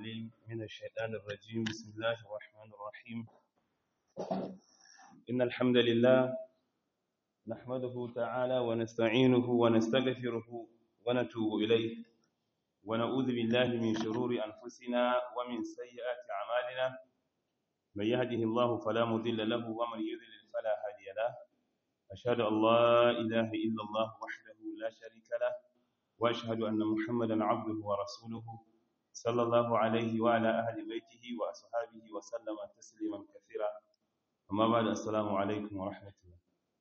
العليم من الشيطان الرجيم بسم الله الرحمن الرحيم إن الحمد لله نحمده تعالى ونستعينه ونستغفره ونتوب إليه ونعوذ بالله من شرور أنفسنا ومن سيئات أعمالنا من يهده الله فلا مضل له ومن يضلل فلا هادي له أشهد أن لا إله إلا الله وحده لا شريك له وأشهد أن محمدا عبده ورسوله صلى الله عليه وعلى أهل بيته وأصحابه وسلم تسليما كثيرا أما بعد السلام عليكم ورحمة الله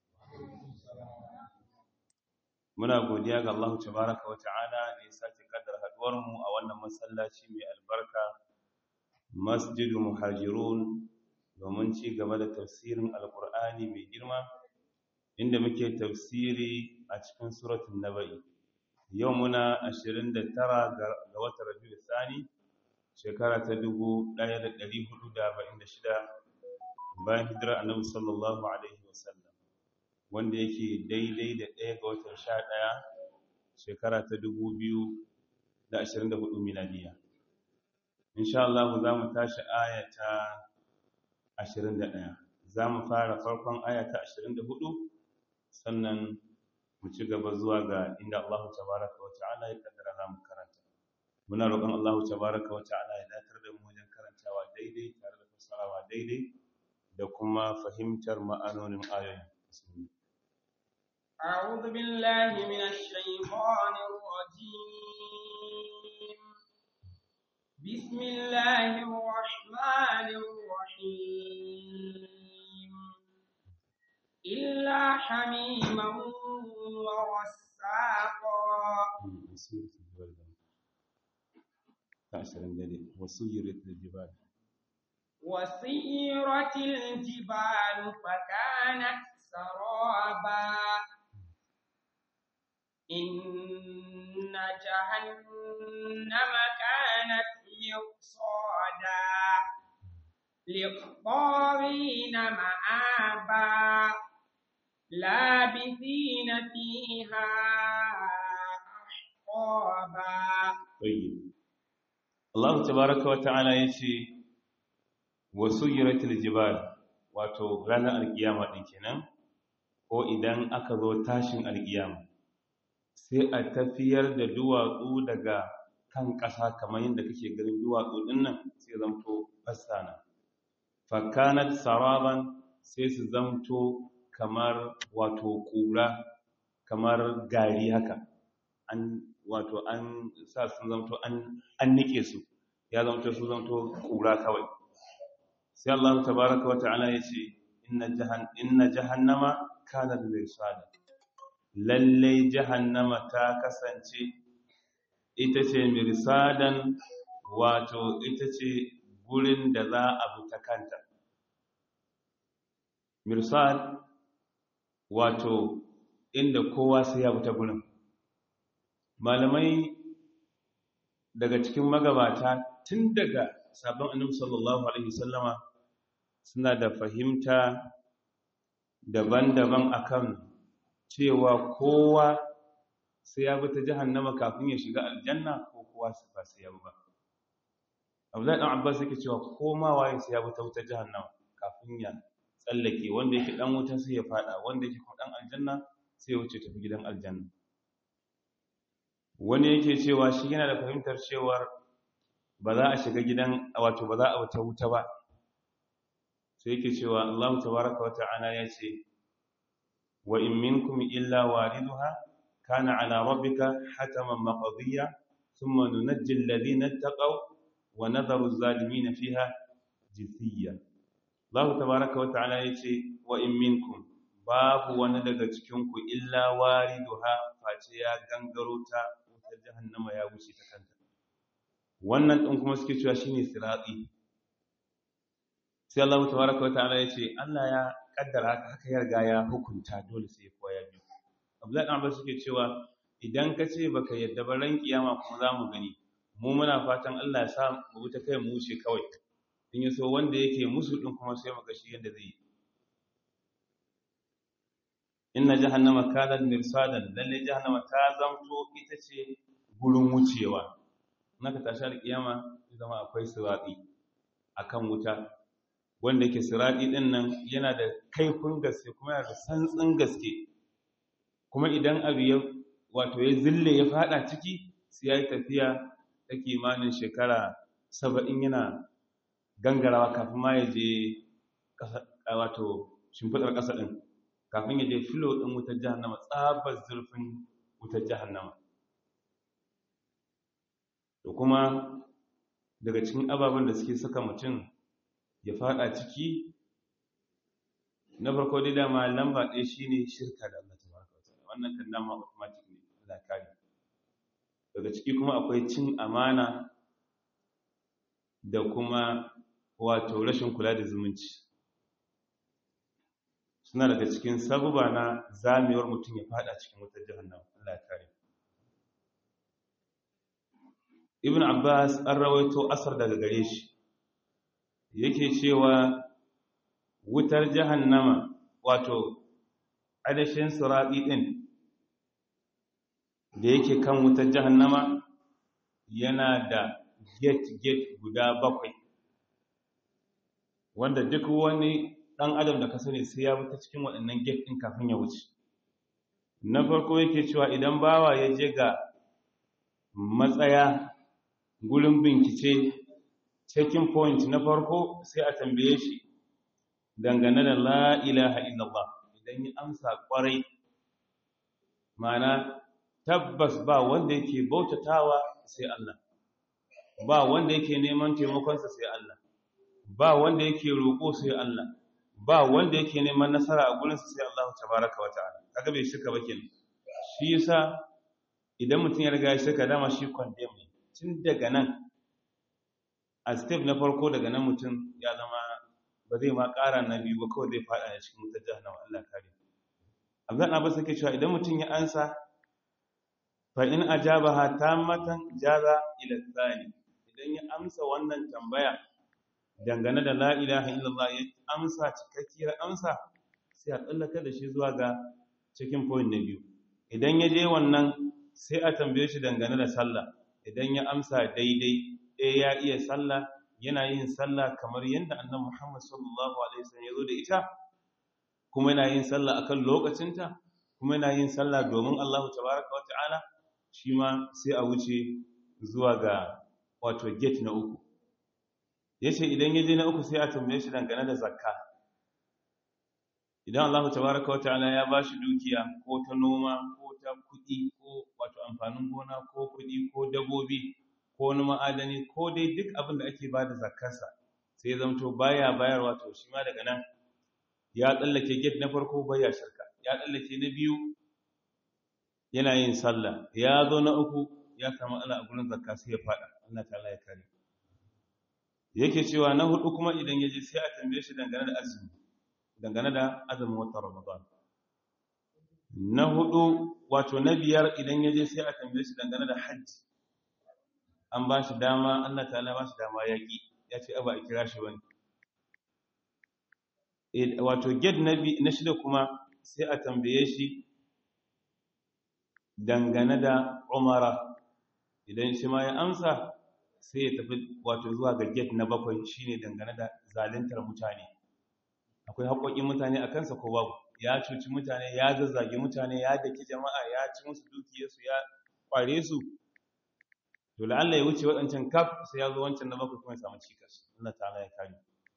muna godiya ga Allah tabaraka wa ta'ala da ya sake kaddara haduwar mu a wannan masallaci mai albarka Masjidu Muhajirun domin ci gaba da tafsirin Alkur'ani mai girma inda muke tafsiri a cikin suratul Naba'i yau muna 29 ga watan Rabiul Thani shekara ta 1446 bayan hijirar Annabi sallallahu alaihi wasallam wanda yake daidai da ɗaya ga watan 11 shekara ta 2024 miladiya insha Allah za mu tashi aya ta 21 za mu fara farkon aya ta 24 sannan mu ci gaba zuwa ga inda Allah tabaraka wa ta'ala ya kaddara za mu karanta muna roƙon Allah tabaraka wa ta'ala ya datar da mu wajen karantawa daidai tare da fassarawa daidai da kuma fahimtar ma'anonin ayoyin أعوذ بالله من الشيطان الرجيم بسم الله الرحمن الرحيم إلا حميما وغساقا وسيرت الجبال وسيرت الجبال فكانت سرابا إن جهنم كانت مرصادا للطاغين مآبا لابثين فيها أحقابا طيب الله تبارك وتعالى يشي وسيرت الجبال wato ranar alkiyama ɗin kenan ko idan aka zo tashin alkiyama sai a tafiyar da duwatsu daga kan ƙasa kamar yadda kake ganin duwatsu ɗin nan sai zamto fassana fakanat saraban sai su zamto kamar wato ƙura kamar gari haka an wato an sa sun zamto an nike su ya zamto su zamto ƙura kawai sai Allah tabaraka wa ta'ala ya ce inna jahannama kanat mirsada lalle jahannama ta kasance ita ce mirsadan wato ita ce gurin da za a bi ta kanta mirsad wato inda kowa sai ya bi ta gurin malamai daga cikin magabata tun daga sabon annabi sallallahu alaihi wasallama suna da fahimta daban-daban akan cewa kowa sai ya bi ta jahannama kafin ya shiga aljanna ko kowa ba sai ya bi ba Abdullahi dan Abbas yake cewa koma waye sai ya bi ta wutar jahannama kafin ya tsallake wanda yake dan wuta sai ya fada wanda yake kuma dan aljanna sai ya wuce tafi gidan aljanna wani yake cewa shi yana da fahimtar cewar ba za a shiga gidan wato ba za a wuta wuta ba sai yake cewa Allah tabaraka wata'ala ya ce wa in minkum illa wariduha kana ala rabbika hataman maqdiya thumma nunajji alladhina ittaqaw wa nadharu adh-dhalimin fiha jithiya Allah tabaraka wata'ala ya ce wa in minkum babu wani daga cikin ku illa wariduha face ya gangaro ta wutar jahannama ya wuce ta kanta wannan din kuma suke cewa shine sirati sai Allah tabaraka wataala ya ce Allah ya kaddara haka haka ya riga ya hukunta dole sai kowa ya biyu Abdullahi dan Abbas suke cewa idan ka ce baka yadda ba ran kiyama kuma za mu gani mu muna fatan Allah ya sa mu ta kai mu wuce kawai in ya so wanda yake musu din kuma sai mu ga shi yadda zai yi inna jahannama kanat mirsadan lalle jahannama ta zamto ita ce gurin wucewa naka tashi alkiyama zama akwai sirati akan wuta wanda yake sirati din nan yana da kaifin gaske kuma yana da santsin gaske kuma idan abu ya wato ya zille ya fada ciki sai ya yi tafiya ta kimanin shekara saba'in yana gangarawa kafin ma ya je wato shimfiɗar ƙasa ɗin kafin ya je filo ɗin wutar jahannama tsabar zurfin wutar jahannama da kuma daga cikin ababen da suke saka mutum ya fada ciki na farko dai dama lamba ɗaya shine shirka da Allah tabaraka wa ta'ala wannan kan dama automatic ne Allah kare daga ciki kuma akwai cin amana da kuma wato rashin kula da zumunci suna daga cikin sabuba na zamewar mutum ya fada cikin wutar jahannama Allah kare Ibn Abbas an rawaito asar daga gare shi yake cewa wutar jahannama wato adashin surabi din da yake kan wutar jahannama yana da gate-gate guda bakwai wanda duk wani ɗan adam da ka sani sai ya wuta cikin waɗannan gate ɗin kafin ya wuce na farko yake cewa idan bawa ya je ga matsaya gurin bincike checking point na farko sai a tambaye shi dangane da la ilaha illallah idan ya amsa kwarai mana tabbas ba wanda yake bautatawa sai Allah ba wanda yake neman taimakonsa sai Allah ba wanda yake roƙo sai Allah ba wanda yake neman nasara a gurinsa sai Allah tabaraka wa ta'ala kaga bai shirka ba kenan shi yasa idan mutum ya riga ya shirka dama shi condemn ne tun daga nan a step na farko daga nan mutum ya zama ba zai ma ƙara na biyu ba kawai zai faɗa a cikin wutar jahannama Allah kare Abdul Abbas yake cewa idan mutum ya ansa fa in ajabaha tammatan jaza ila tsani idan ya amsa wannan tambaya dangane da la ilaha illallah ya amsa cikakkiyar amsa sai a tsallaka da shi zuwa ga cikin point na biyu idan ya je wannan sai a tambaye shi dangane da sallah idan ya amsa daidai ɗaya ya iya sallah yana yin sallah kamar yadda annabi Muhammad sallallahu alaihi wasallam ya zo da ita kuma yana yin sallah akan lokacinta kuma yana yin sallah domin Allah tabaraka wata'ala shi ma sai a wuce zuwa ga wato gate na uku yace idan ya je na uku sai a tambaye shi dangane da zakka idan Allah tabaraka wata'ala ya bashi dukiya ko ta noma ko ta kuɗi ko wato amfanin gona ko kuɗi ko dabobi ko wani ma'adani ko dai duk abin da ake bada zakkarsa sai ya zamto baya bayarwa to shi ma daga nan ya tsallake gate na farko baya shirka ya tsallake na biyu yana yin sallah ya zo na uku ya samu Allah a gurin zakka sai ya fada Allah ta'ala ya kare yake cewa na hudu kuma idan yaje sai a tambaye shi dangane da azumi dangane da azumin watan Ramadan na hudu wato na biyar idan yaje sai a tambaye shi dangane da hajji an ba shi dama Allah ta'ala ba shi dama yaki ya ce aba a kira shi wani wato gate na shida kuma sai a tambaye shi dangane da umara idan shi ma ya amsa sai ya tafi wato zuwa ga gate na bakwai shine dangane da zaluntar mutane akwai haƙoƙin mutane a kansa ko babu ya cuci mutane ya zazzage mutane ya daki jama'a ya ci musu dukiyarsu ya kware su to la'alla ya wuce waɗancan kaf sai ya zo wancan na bakwai kuma ya samu cikas Allah ta'ala ya kare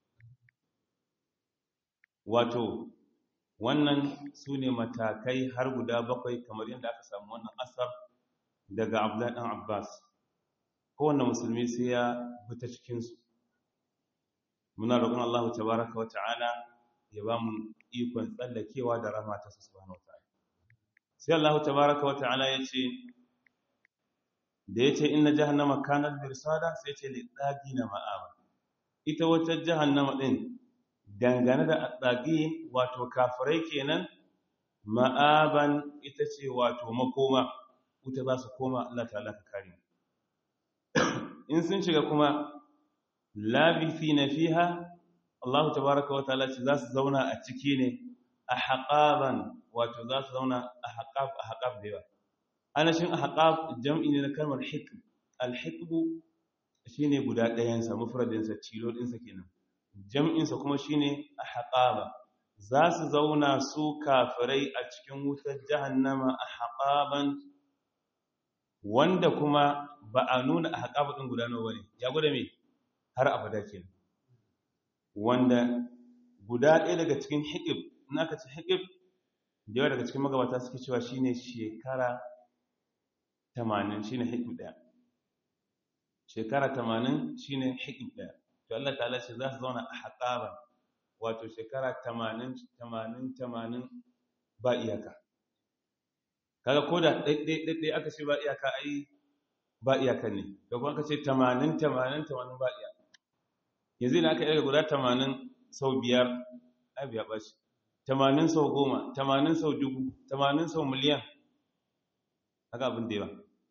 wato wannan su ne matakai har guda bakwai kamar yadda aka samu wannan asar daga abdullahi ɗan abbas kowane musulmi sai ya fita cikinsu muna roƙon allahu tabaraka wa ta'ala ya ba mu ikon tsallakewa da rama ta subhanahu wa ta'ala sai allahu tabaraka wa ta'ala ya ce da ya ce inna jahannama kanar mirsada sai ce liɗaɗi na ma'aba ita wata jahannama ɗin dangane da atsagi wato kafirai kenan ma'aban ita ce wato makoma wuta za su koma Allah ta'ala ka kare in sun shiga kuma labisi na fiha Allah tabaraka wa ta'ala ce za su zauna a ciki ne a haƙaban wato za su zauna a haƙaf a haƙaf da yawa anashin a haƙaf jam'i ne na kalmar hikm alhiqbu shine guda ɗayansa mufradinsa cilo ɗinsa kenan jam'insa kuma shine ahqaba za su zauna su kafirai a cikin wutar jahannama ahqaban wanda kuma ba a nuna ahqaba din guda nawa bane ya gwada me har abada kenan wanda guda ɗaya daga cikin hiqib in aka ce hiqib da yawa daga cikin magabata suke cewa shine shekara 80 shine hiqib ɗaya shekara 80 shine hiqib ɗaya to Allah ta'ala ce za su zauna a haƙaban wato shekara 80 80 80 ba iyaka kaga ko da ɗaiɗaiɗaiɗai aka ce ba iyaka ai ba iyaka ne da kuma aka ce 80 80 80 ba iyaka yanzu ne aka yi guda 80 sau biyar ai biya ɓaci 80 sau goma 80 sau dubu 80 sau miliyan haka abin da yawa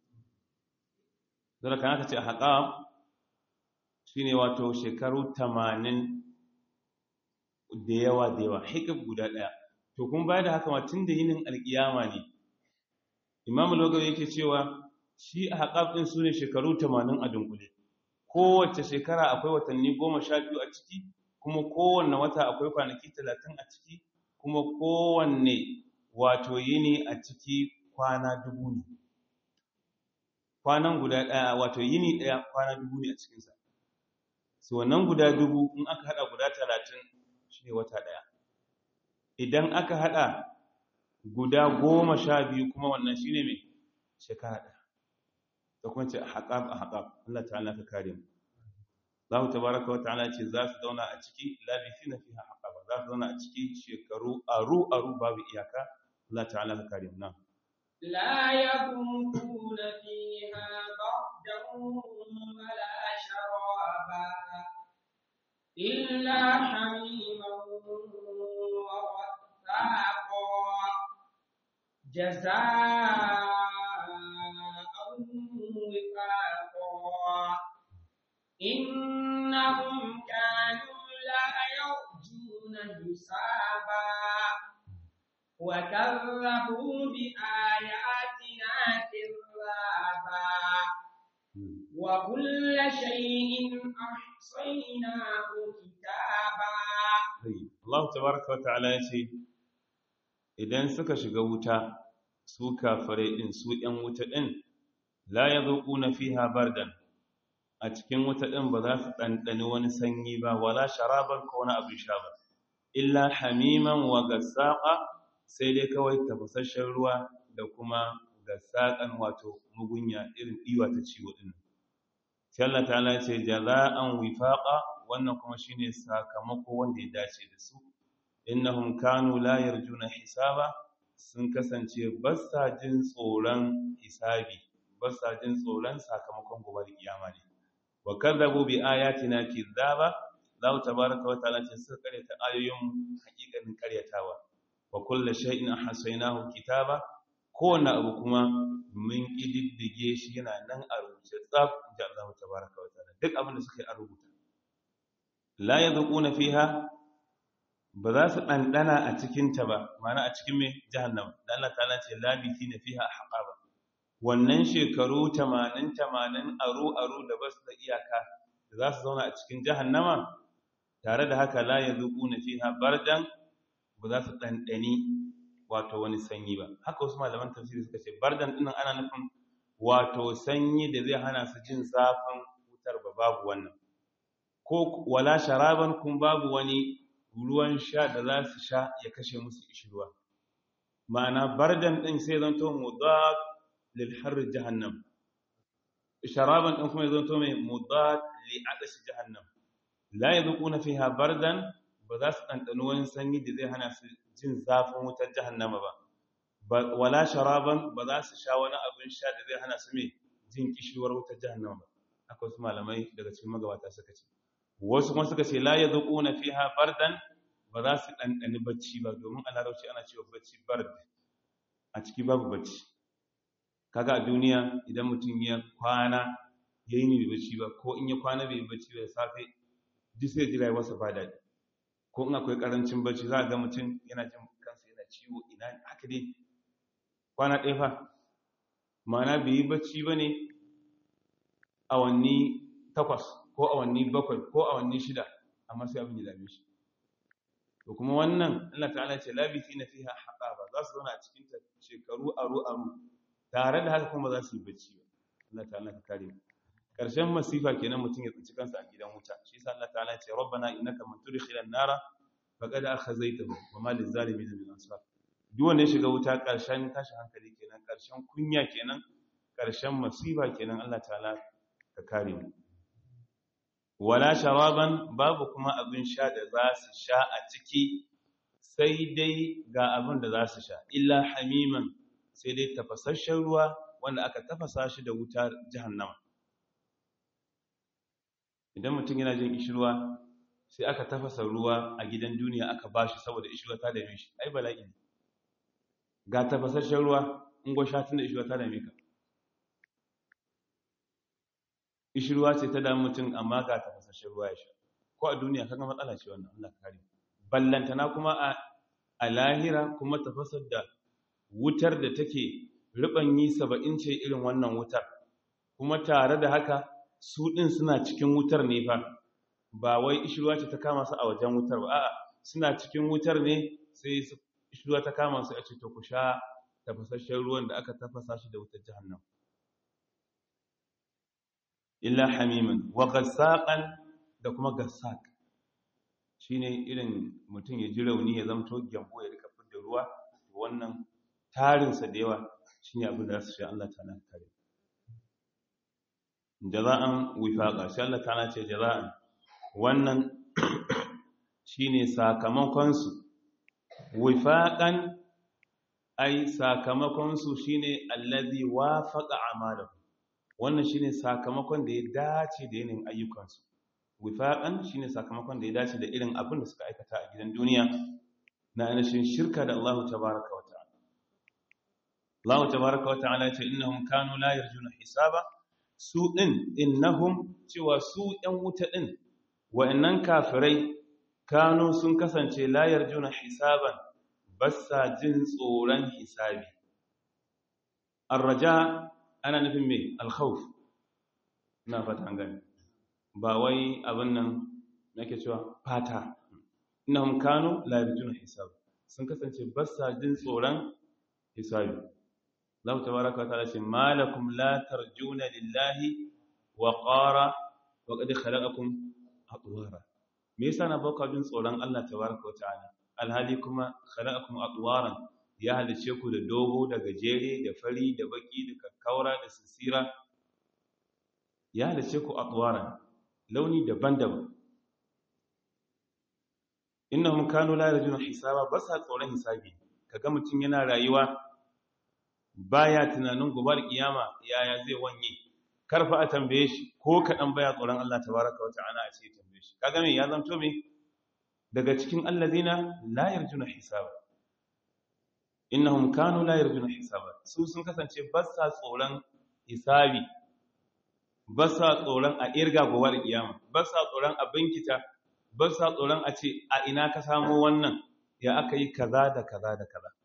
zara kan aka ce a haƙa shi ne wato shekaru tamanin da yawa da yawa hikab guda ɗaya to kun bayar da haka ma tun da yinin alƙiyama ne imam logawa yake cewa shi a haƙaf ɗin su ne shekaru tamanin a dunkule kowace shekara akwai watanni goma sha biyu a ciki kuma kowanne wata akwai kwanaki talatin a ciki kuma kowanne wato yini a ciki kwana dubu ne kwanan guda ɗaya wato yini ɗaya kwana dubu ne a cikinsa su wannan guda dubu in aka hada guda talatin shi ne wata daya idan aka hada guda goma sha biyu kuma wannan shi ne mai shekara daya da kuma ce a haƙaɓ a haƙaɓ Allah ta'ala ka kare mu Allah tabaraka wa ta'ala ce za su zauna a ciki labisi na fiha haƙaɓa za su zauna a ciki shekaru aru aru babu iyaka Allah ta'ala ka kare mu na لا يذوقون فيها بردا ولا شرابا إلا حميما وغساقا جزاء وفاقا إنهم كانوا لا يرجون حسابا وكذبوا بآياتنا كذابا وكل شيء أحصيناه كتابا Allah tabaraka wa ta'ala ya ce idan suka shiga wuta su kafirai din su ɗan wuta din la yadhuquna fiha bardan a cikin wuta din ba za su ɗanɗani wani sanyi ba wala sharaban ko wani abin sha ba illa hamiman wa gassaqa sai dai kawai tafasasshen ruwa da kuma gassaqan wato mugunya irin diwa ta ciwo din sai Allah ta'ala ce jaza'an wifaqa wannan kuma shine sakamako wanda ya dace da su innahum kanu la yarjuna hisaba sun kasance basa jin tsoron hisabi basa jin tsoron sakamakon gobe kiyama ne wa kadzabu bi ayatina kizaba Allah tabaaraka wa ta'ala ce suka karyata ayoyin hakikanin karyatawa wa kullu shay'in ahsaynahu kitaba kowane abu kuma mun ƙididdige shi yana nan a rubuce tsaf da Allah tabaraka wa ta'ala duk abin da suka yi a rubuta la yadhuquna fiha ba za su ɗanɗana a cikin ta ba ma'ana a cikin mai jahannama da Allah ta'ala ce labithina fiha ahqaba wannan shekaru 80 80 aro aro da basu da iyaka da za su zauna a cikin jahannama tare da haka la yadhuquna fiha bardan ba za su ɗanɗani wato wani sanyi ba haka wasu malaman tafsiri suka ce bardan dinnan ana nufin wato sanyi da zai hana su jin zafin wutar ba babu wannan ko wala sharaban kun babu wani ruwan sha da za su sha ya kashe musu ishirwa ma'ana bardan din sai zanto mudad lil har jahannam sharaban din kuma zanto mai mudad li adash jahannam la yadquna fiha bardan ba za su ɗanɗani wani sanyi da zai hana su jin zafin wutar jahannama ba wala sharaban ba za su sha wani abin sha da zai hana su mai jin kishirwar wutar jahannama ba haka wasu malamai daga cikin magabata suka ce wasu kuma suka ce la yadhuquna fiha bardan ba za su ɗanɗani bacci ba domin a larabci ana cewa bacci bard a ciki babu bacci kaga a duniya idan mutum ya kwana ya yi bai bacci ba ko in ya kwana bai bacci ba da safe duk sai ji rayuwarsa ba daɗi ko in akwai karancin bacci za a ga mutum yana jin kansa yana ciwo ina haka dai kwana ɗaya fa ma'ana bai yi bacci ba ne awanni takwas ko awanni bakwai ko awanni shida amma sai abin ya dame shi to kuma wannan Allah ta'ala ce labisi na fiha haqaba za su zauna a cikin ta shekaru aru aru tare da haka kuma za su yi bacci ba Allah ta'ala ka kare mu karshen masifa kenan mutum ya tsinci kansa a gidan wuta shi yasa Allah ta'ala ce rabbana innaka man tudkhilan nara faqad akhazaytahu wa ma lizalimin min ansar duk wanda ya shiga wuta karshen tashin hankali kenan karshen kunya kenan karshen masifa kenan Allah ta'ala ka kare mu wala sharaban babu kuma abin sha da za su sha a ciki sai dai ga abin da za su sha illa hamiman sai dai tafasasshen ruwa wanda aka tafasa shi da wuta jahannama idan mutum yana jin ishirwa sai aka tafasa ruwa a gidan duniya aka bashi saboda ishirwa ta dame shi ai bala'i ne ga tafasasshen ruwa in gwa sha tun da ishirwa ta dame ka ishirwa ce ta damu mutum amma ga tafasasshen ruwa ya sha ko a duniya kaga matsala ce wannan Allah kare ballantana kuma a a lahira kuma tafasar da wutar da take ribanyi 70 ce irin wannan wutar kuma tare da haka su din suna cikin wutar ne fa ba wai ishirwa ce ta kama su a wajen wutar ba a'a suna cikin wutar ne sai ishirwa ta kama su a ce to ku sha tafasasshen ruwan da aka tafasa shi da wutar jahannam illa hamiman wa gassaqan da kuma gassaq shine irin mutum ya ji rauni ya zamto gyambo ya rika fitar ruwa wannan tarin sa da yawa shine abin da za su sha Allah ta'ala kare jaza'an wifaqa sai Allah ta'ala ce jaza'an wannan shine sakamakon su wifaqan ai sakamakon su shine allazi wafaqa amalahu wannan shine sakamakon da ya dace da yanayin ayyukansu wifaqan shine sakamakon da ya dace da irin abin da suka aikata a gidan duniya na ainihin shirka da Allah tabaaraka wa ta'ala Allah tabaaraka wa ta'ala ce innahum kanu la yarjuna hisaba su din innahum cewa su ɗan wuta din wa'annan kafirai kanu sun kasance la yarjuna hisaban bassa jin tsoron hisabi arraja ana nufin mai alkhawf na fata gani ba wai abin nan nake cewa fata innahum kanu la yarjuna hisab sun kasance ba sa jin tsoron hisabi Allah tabaaraka wa ta'ala ce malakum la tarjuna lillahi wa qara wa qad khalaqakum atwara me yasa na baka jin tsoron Allah tabaaraka wa ta'ala alhali kuma khalaqakum atwaran ya halice ku da dogo da gajere da fari da baki da kakkaura da sisira ya halice ku atwaran launi daban-daban innahum kanu la yarjuna hisaba basa tsoron hisabi kaga mutum yana rayuwa baya tunanin gobar kiyama yaya zai wanye karfa a tambaye shi ko kadan baya tsoron Allah tabaaraka wa ta'ala a ce tambaye shi kaga me ya zanto me daga cikin allazina la yarjuna hisaba innahum kanu la yarjuna hisaba su sun kasance ba sa tsoron hisabi ba sa tsoron a irga gobar kiyama ba sa tsoron a binkita ba sa tsoron a ce a ina ka samu wannan ya aka yi kaza da kaza da kaza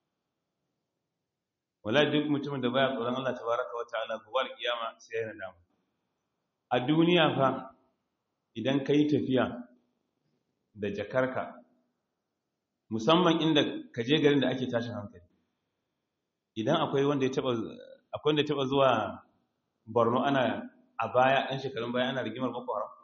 wala duk mutumin da baya tsoron Allah tabaraka wa ta'ala gobar kiyama sai yana damu a duniya fa idan kai tafiya da jakarka musamman inda ka je garin da ake tashin hankali idan akwai wanda ya taba akwai wanda ya taba zuwa Borno ana a baya ɗan shekarun baya ana rigimar Boko Haram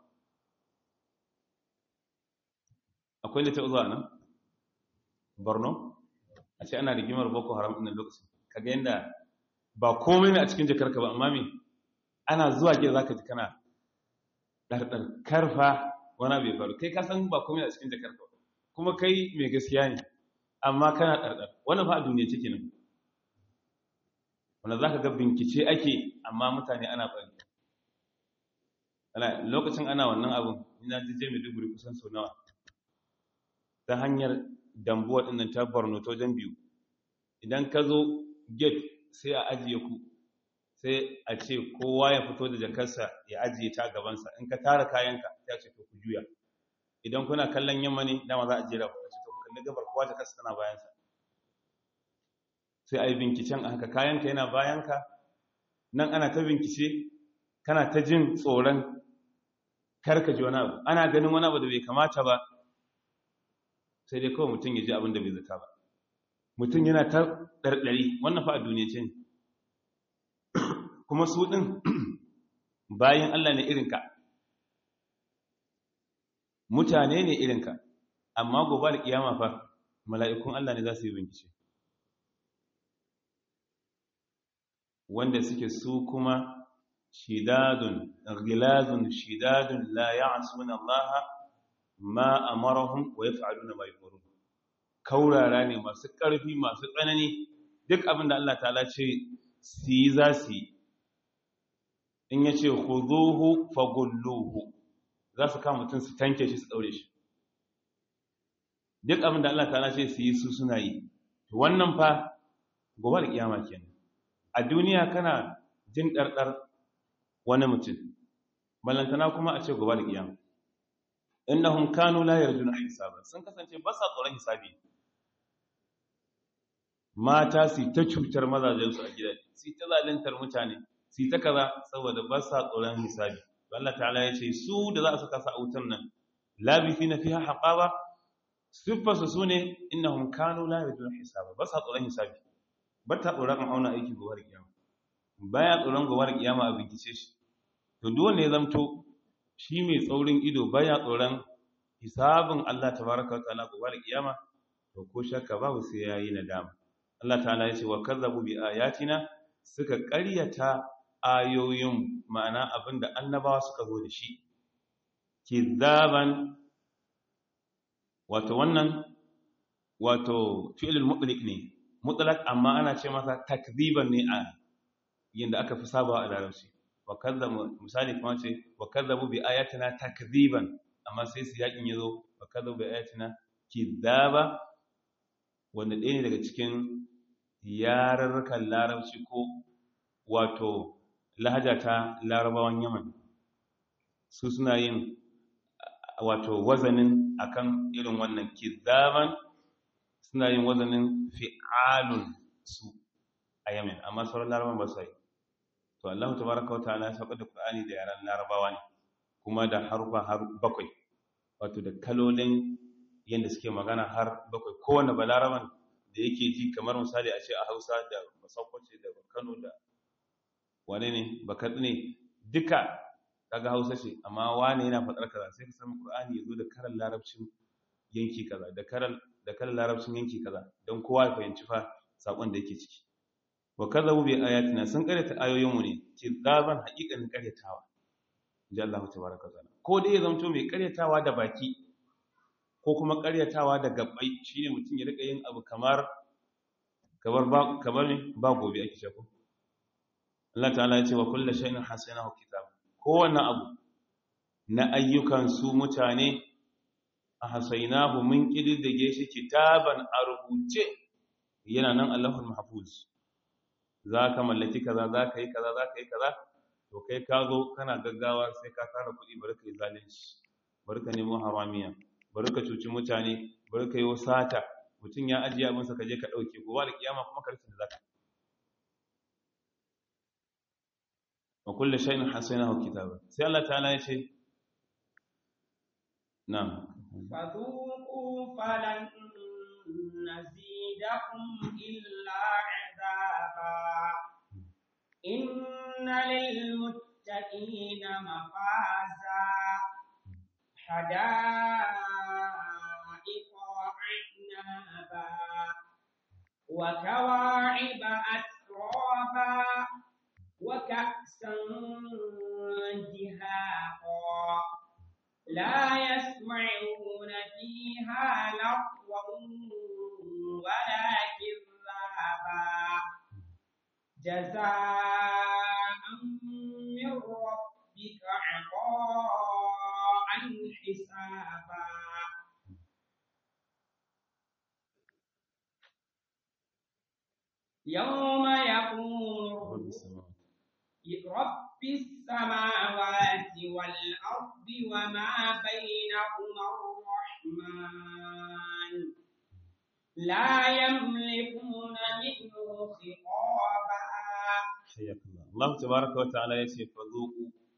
akwai wanda ya taba zuwa nan Borno a ce ana rigimar Boko Haram ɗin lokacin kaga yanda ba komai ne a cikin jakarka ba amma me ana zuwa gida zaka ji kana ɗarɗar karfa wani bai faru kai ka san ba komai a cikin jakarka ba kuma kai mai gaskiya ne amma kana ɗarɗar wannan fa a duniya ciki nan wanda za ka ga binkice ake amma mutane ana bari lokacin ana wannan abin ina jije mai duburi kusan sau nawa ta hanyar dambuwa ɗinnan ta borno ta wajen biyu idan ka zo gate sai a ajiye ku sai a ce kowa ya fito da jakarsa ya ajiye ta gabansa in ka tara kayanka ya ce to ku juya idan kuna kallon yamma ne dama za a jera ku ce to kalli gabar kowa jakarsa tana bayansa sai a yi binkicen a haka kayanka yana bayanka nan ana ta binkice kana ta jin tsoron karka ji wani abu ana ganin wani abu da bai kamata ba sai dai kawai mutum ya ji abin da bai zata ba mutum yana ta ɗarɗari wannan fa a duniya ce ne kuma su ɗin bayan Allah ne irinka mutane ne irinka amma gobe da kiyama fa mala'ikun Allah ne za su yi bincike wanda suke su kuma shidadun ghilazun shidadun la ya'suna Allah ma amarahum wa yaf'aluna ma yu'marun kaurara ne masu ƙarfi masu tsanani duk abin da Allah ta'ala ce su yi za su yi in ya ce khuduhu fagulluhu za su kama mutum su tanke shi su ɗaure shi duk abin da Allah ta'ala ce su yi su suna yi wannan fa gobe da kiyama kenan a duniya kana jin ɗarɗar wani mutum ballantana kuma a ce gobe da kiyama innahum kanu la yarjuna hisaba sun kasance ba sa tsoron hisabi mata su ta cutar mazajensu a gidaje su ta zalintar mutane su ta kaza saboda ba sa tsoron hisabi Allah ta'ala ya ce su da za su kasa a wutan nan labifi na fiha haqaba siffarsu su ne innahum kanu la yarjuna hisaba ba sa tsoron hisabi ba ta tsoron auna aiki gobe da kiyama baya tsoron gobe da kiyama a bincike shi to duk wanda ya zamto shi mai tsaurin ido baya tsoron hisabin Allah tabaraka wa ta'ala gobe da kiyama to ko shakka babu sai yayi nadama Allah ta'ala ya ce wa kazzabu bi ayatina suka ƙaryata ayoyin ma'ana abinda annabawa suka zo da shi kizaban wato wannan wato fi'lul mutlaq ne mutlaq amma ana ce masa takziban ne a yanda aka fi sabawa a larabci wa kazzabu misali kuma ce wa kazzabu bi ayatina takziban amma sai su yakin yazo wa kazzabu bi ayatina kizaba wanda ɗaya ne daga cikin yararrukan larabci ko wato lahaja ta larabawan yaman su suna yin wato wazanin akan irin wannan kizaban suna yin wazanin fi'alun su a yamin amma sauran larabawan ba su yi to Allah tabaraka wa ta'ala ya sauka da Qur'ani da yaran larabawa ne kuma da harufa har bakwai wato da kalolin yadda suke magana har bakwai kowane balaraban da yake ji kamar misali a ce a hausa da masaukaci da kano da wane ne bakat ne duka kaga hausa ce amma wane yana faɗar kaza sai ka samu qur'ani ya zo da karan larabcin yanki kaza da karan da karan larabcin yanki kaza don kowa ya fahimci fa sakon da yake ciki wa kadzabu bi ayatina sun karyata ayoyin mu ne kizaban haqiqan karyatawa inji Allah tabaraka wa ta'ala ko dai ya zanto mai karyatawa da baki ko kuma karyatawa da gabbai shine mutum ya rika yin abu kamar kamar ba kamar ne ba gobe ake cewa Allah ta'ala ya ce wa kullu shay'in hasanahu kitab kowanne abu na ayyukan su mutane a hasainahu mun kididdige shi kitaban a rubuce yana nan Allahul mahfuz zaka mallaki kaza zaka yi kaza zaka yi kaza to kai ka zo kana gaggawa sai ka tara kuɗi bari ka yi zalunci bari ka nemo haramiya bari ka cuci mutane bari ka yi sata mutum ya ajiye abinsa ka je ka ɗauke gobe da kiyama kuma ka rasa da zaka wa kullu shay'in hasanahu kitaba sai Allah ta'ala ya ce na'am فذوقوا فلن نزيدكم إلا عذابا إن للمتقين مفازا حدائق وعنابا وكواعب أترابا وكأسا دهاقا لا يسمعون فيها لغوا ولا كذابا جزاء من ربك عطاء حسابا يوم يقوم رب السماوات والأرض وما بينهما الرحمن لا يملكون منه خطابا حياك الله الله تبارك وتعالى يسي فذوقوا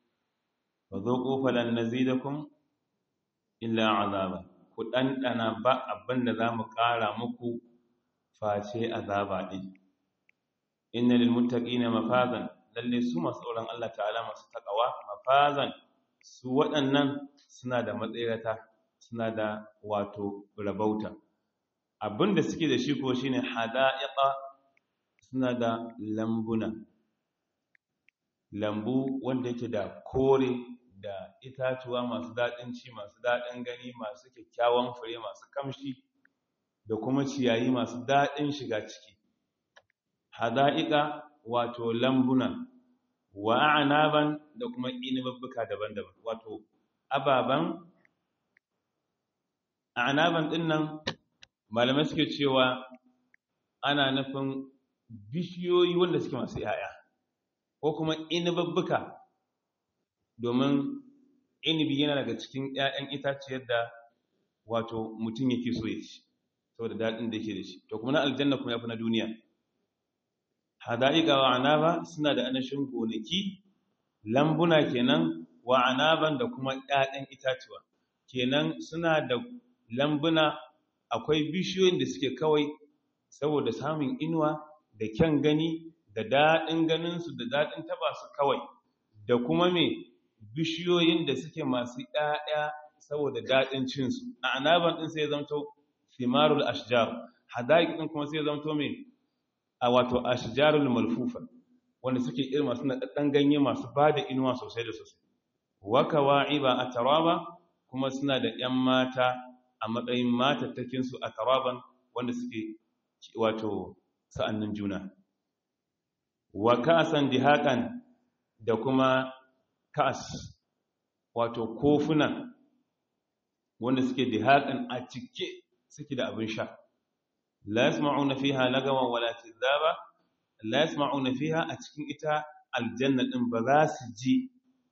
fa zuqu falan nazidakum illa azaba ku dandana ba abinda zamu ƙara muku face azaba din inna lil muttaqina mafazan lalle su masu tsoron Allah ta'ala masu takawa mafazan su waɗannan suna da matsayata suna da wato rabauta abinda suke da shi ko shine hada'iqa suna da lambuna lambu wanda yake da kore da itatuwa masu daɗin ci masu daɗin gani masu kyakkyawan fure masu kamshi da kuma ciyayi masu daɗin shiga ciki hada'iqa wato lambuna wa anaban da kuma inibabbuka daban-daban wato ababan anaban din nan malamai suke cewa ana nufin bishiyoyi wanda suke masu yaya ko kuma inibabbuka domin inibi yana daga cikin ƴaƴan itaciyar da wato mutum yake so ya ci saboda daɗin da yake da shi to kuma na aljanna kuma yafi na duniya hada'iqa wa anaba suna da anashin gonaki lambuna kenan wa anaban da kuma ƴaƴan itatuwa kenan suna da lambuna akwai bishiyoyin da suke kawai saboda samun inuwa da kyan gani da daɗin ganinsu da daɗin taba su kawai da kuma me bishiyoyin da suke masu ƴaƴa saboda daɗin cinsu a anaban ɗin sai zamto thimarul ashjar hada'iq ɗin kuma sai zamto me a wato ashjarul malfufa wanda suke irin masu naɗaɗɗen ganye masu ba da inuwa sosai da sosai waka wa'iba a taraba kuma suna da ‘yan mata a matsayin matattakinsu a taraban wanda suke wato sa'annin juna wa ka'asan dihaƙan da kuma ka'as wato kofuna wanda suke dihaƙan a cike suke da abin sha la yasma'una fiha lagawan wala kizaba la yasma'una fiha a cikin ita aljanna din ba za su ji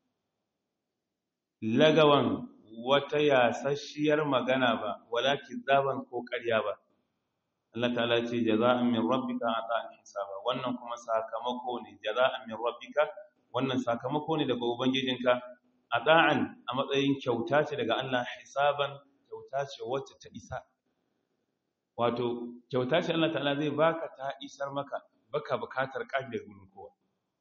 lagawan wata yasasshiyar magana ba wala kizaban ko ƙarya ba Allah ta'ala ce jaza'an min rabbika ata'an hisaba wannan kuma sakamako ne jaza'an min rabbika wannan sakamako ne daga ubangijinka ata'an a matsayin kyauta ce daga Allah hisaban kyauta ce wacce ta isa wato kyauta ce Allah ta'ala zai baka ta isar maka baka bukatar ƙaddar gurin kowa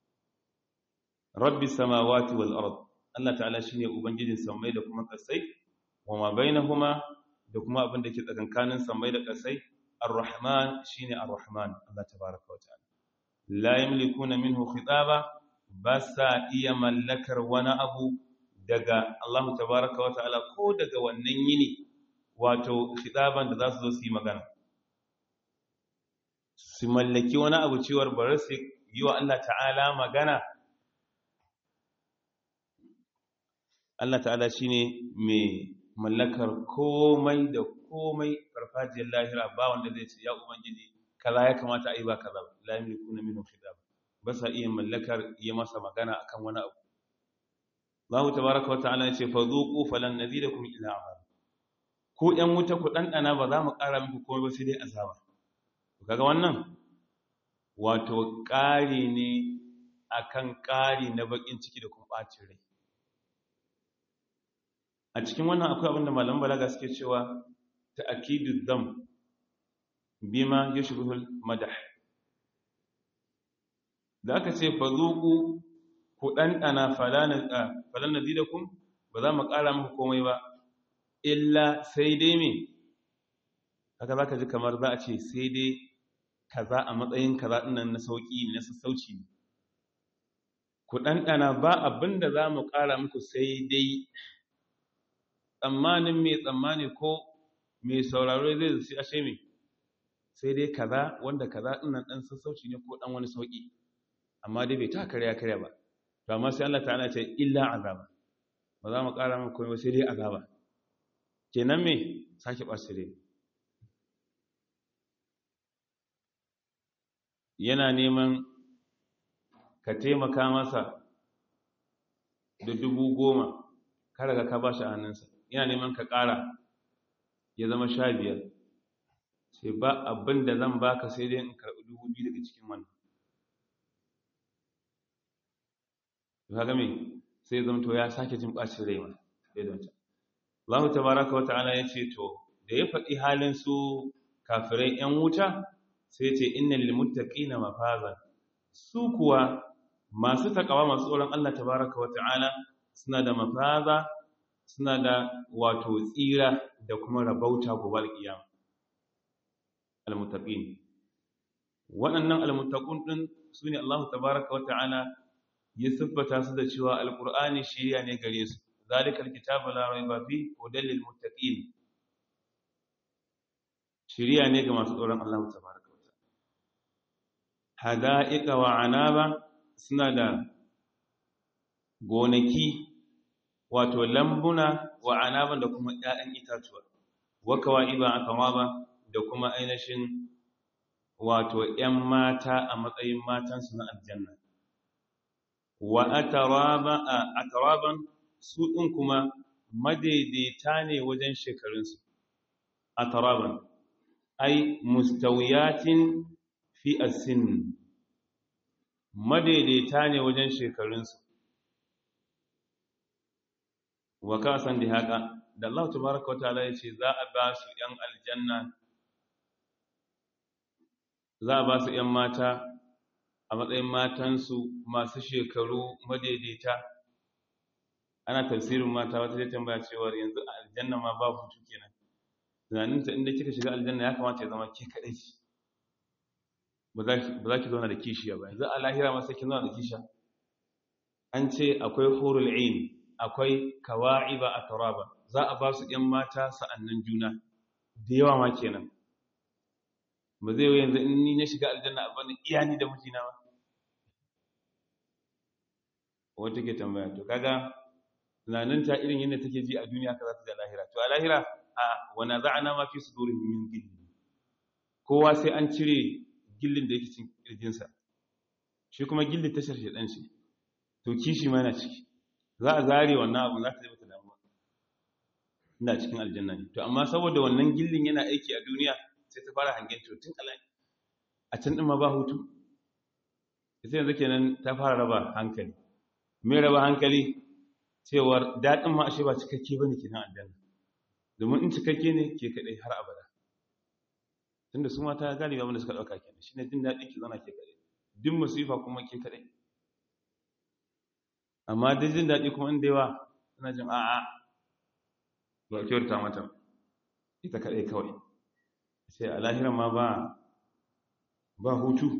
rabbi samawati wal ard Allah ta'ala shine ubangijin samai da kuma kasai wa ma bainahuma da kuma abin da ke tsakankanin samai da kasai ar-rahman shine ar-rahman Allah tabaaraka wa ta'ala la yamlikuna minhu khitaba basa iya mallakar wani abu daga Allah tabaaraka wa ta'ala ko daga wannan yini wato khitaban da za su zo su yi magana su mallaki wani abu cewar bari su yi wa Allah ta'ala magana Allah ta'ala shi ne mai mallakar komai da komai farfajiyar lahira ba wanda zai ce ya ubangiji kaza ya kamata a yi ba kaza ba la yamliku na minhu khidab ba sa iya mallakar iya masa magana akan wani abu Allah tabaraka wa ta'ala ya ce fa zuqu falan nazidakum ila azab ku ‘yan wuta ku ɗanɗana ba za mu ƙara muku komai ba sai dai azaba. Kaga wannan? Wato ƙari ne akan ƙari na baƙin ciki da kuma ɓacin rai. A cikin wannan akwai abinda malaman balaga suke cewa ta akidu zam bima ya shigul madah. Da aka ce fa zuku ku ɗanɗana falan nazidakun ba za mu ƙara muku komai ba. illa sai dai me haka za ka ji kamar za a ce sai dai kaza a matsayin kaza ɗinnan na sauƙi ne na sassauci ne ku ɗanɗana ba abin da za mu ƙara muku sai dai tsammanin mai tsammani ko mai sauraro zai zai ashe mai sai dai kaza wanda kaza ɗinnan ɗan sassauci ne ko ɗan wani sauƙi amma dai bai ta karya karya ba to amma sai Allah ta'ala ce illa azaba ba za mu ƙara muku komai sai dai azaba kenan me sake ɓasire yana neman ka taimaka masa da dubu goma kada ka ba shi a hannunsa yana neman ka ƙara ya zama sha biyar sai ba abin da zan baka sai dai in karɓi dubu biyu daga cikin wannan kaga me sai zamto ya sake jin bacin rai ma sai da wancan Allah tabaraka wa ta'ala ya ce to da ya faɗi halin su kafirai ‘yan wuta sai ce inna lil muttaqina mafazan su kuwa masu takawa masu tsoron Allah tabaraka wa ta'ala suna da mafaza suna da wato tsira da kuma rabauta gobe alƙiyama almuttaqin waɗannan almuttaqun din sune Allah tabaaraka wa ta'ala ya siffata su da cewa alqur'ani shiriya ne gare su zalikal kitabu la rayba fi hudal lil muttaqin shiriya ne ga masu tsoron Allah tabaaraka wa ta'ala hada'iqa wa anaba suna da gonaki wato lambuna wa anaban da kuma ƴaƴan itatuwa wa kawaiba akamaba da kuma ainihin wato ƴan mata a matsayin matansu na aljanna wa ataraba ataraban su din kuma madaidaita ne wajen shekarunsu ataraban ai mustawiyatin fi as-sin madaidaita ne wajen shekarunsu wa kasan da haka da Allah tabaraka wataala yace za a ba su yan aljanna za a ba su yan mata a matsayin matansu masu shekaru madaidaita ana tafsirin mata wata zai tambaya cewa yanzu a aljanna ma ba hutu kenan tunaninta inda kika shiga aljanna ya kamata ya zama ke kadai ba za ki zauna da kishiya ba yanzu a lahira ma sai kin zauna da kishiya an ce akwai hurul ain akwai kawa'iba a taraba za a ba su ‘yan mata sa'annan juna da yawa ma kenan ba zai yi yanzu in ni na shiga aljanna a bane iya ni da mijina ba wata ke tambaya to kaga tunaninta irin yadda take ji a duniya ka za ta da lahira to a lahira a wana za a nama fi su dori min gilli kowa sai an cire gillin da yake cin kirjinsa shi kuma gillin tashar shaɗan shi to kishi ma yana ciki za a zare wannan abu za ta zai mata damuwa ina cikin aljanna ne to amma saboda wannan gillin yana aiki a duniya sai ta fara hangen tun alai a can din ma ba hutu sai yanzu kenan ta fara raba hankali me raba hankali cewar daɗin ma ashe ba cikakke bane kenan aljanna domin in cikakke ne ke kadai har abada tunda su mata galiba wanda suka dauka kenan shine jin daɗi ki zana ke kadai duk musifa kuma ke kadai amma da jin daɗi kuma inda yawa suna jin a'a ba kyauta mata ita kaɗai kawai sai a lahiran ma ba ba hutu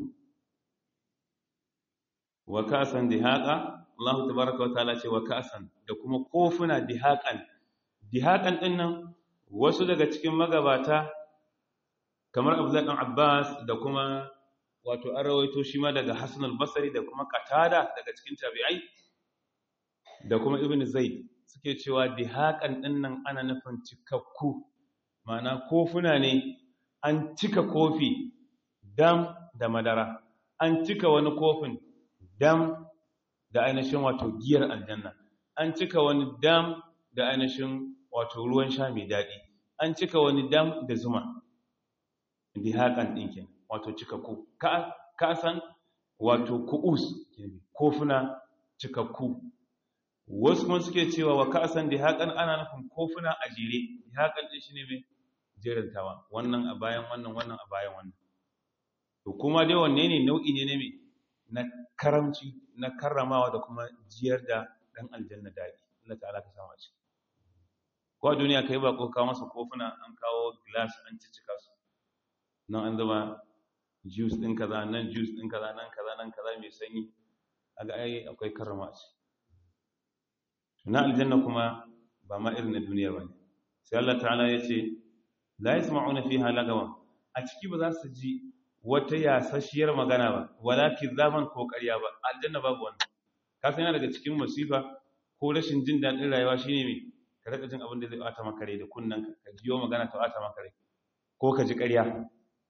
wa kasan dihaqa Allah tabaraka wa ta'ala ce wa kasan da kuma kofuna dihaqan dihaqan din nan wasu daga cikin magabata kamar Abdullah dan Abbas da kuma wato an rawaito shi ma daga Hassan al-Basri da kuma Qatada daga cikin tabi'ai da kuma ibn zaid suke cewa dihaƙan ɗinnan ana nufin cikakku mana kofuna ne an cika kofi dam da madara an cika wani kofin dam da ainihin wato giyar aljanna an cika wani dam da ainihin wato ruwan sha mai daɗi an cika wani dam da zuma dihaƙan ɗinkin wato cikakku ka san wato ku'us kofuna cikakku wasu kuma suke cewa wa ka'asan da haƙan ana nufin kofuna a jere haƙan ɗin shi ne mai jerantawa wannan a bayan wannan wannan a bayan wannan to kuma dai wanne ne nau'i ne mai na karamci na karramawa da kuma jiyar da ɗan aljanna daɗi Allah ta'ala ka sama ci ko a duniya kai ba ko kawo masa kofuna an kawo glass an cicika su nan an zama juice ɗin kaza nan juice ɗin kaza nan kaza nan kaza mai sanyi aga ai akwai karrama ce na aljanna kuma ba ma irin na duniya ba ne sai Allah ta'ala ya ce la yasma'una fiha lagawa a ciki ba za su ji wata yasasshiyar magana ba wala kizaban ko ƙarya ba aljanna babu wannan ka san yana daga cikin masifa ko rashin jin daɗin rayuwa shine me ka rika jin abin da zai bata maka rai da kunnan ka ka jiyo magana ta bata maka rai ko ka ji ƙarya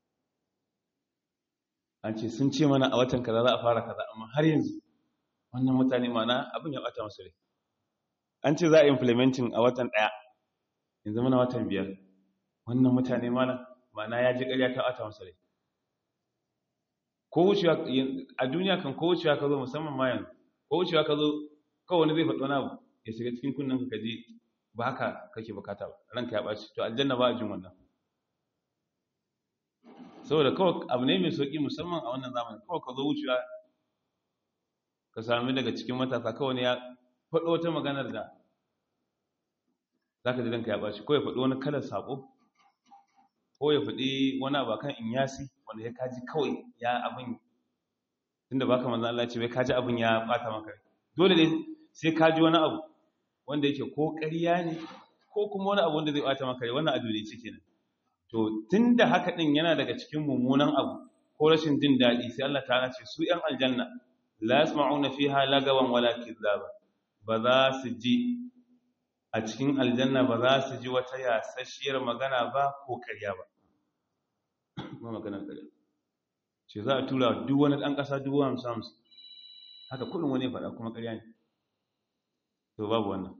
an ce sun ce mana a watan kaza za a fara kaza amma har yanzu wannan mutane mana abin ya bata masu rai an ce za a implementing a watan ɗaya yanzu muna watan biyar wannan mutane mana mana ya ji ƙarya ta ɓata masa rai ko wucewa a duniya kan ko wucewa ka zo musamman ma yanzu ko wucewa ka zo kawai wani zai faɗi wani abu ya shiga cikin kunnen ka ji ba haka kake bukata ba ranka ya ɓaci to aljanna ba a jin wannan saboda kawai abu ne mai sauƙi musamman a wannan zamanin kawai ka zo wucewa ka sami daga cikin matasa kawai ne ya faɗo wata maganar da za ka ji ranka ya ɓaci ko ya faɗi wani kalar saƙo ko ya faɗi wani abu kan in yasi wanda ya kaji kawai ya abin tunda baka manzo Allah ce bai kaji abin ya bata maka dole ne sai kaji wani abu wanda yake ko ƙarya ne ko kuma wani abu wanda zai bata maka wannan a dole ce kenan to tunda haka din yana daga cikin mummunan abu ko rashin jin daɗi sai Allah ta'ala ce su ƴan aljanna la yasma'una fiha lagawan wala kizaba ba za su ji a cikin aljanna ba za su ji wata yasasshiyar magana ba ko ƙarya ba ba maganar ƙarya ce za a tura duk wani ɗan ƙasa dubu hamsin hamsin haka kudin wani faɗa kuma ƙarya ne to babu wannan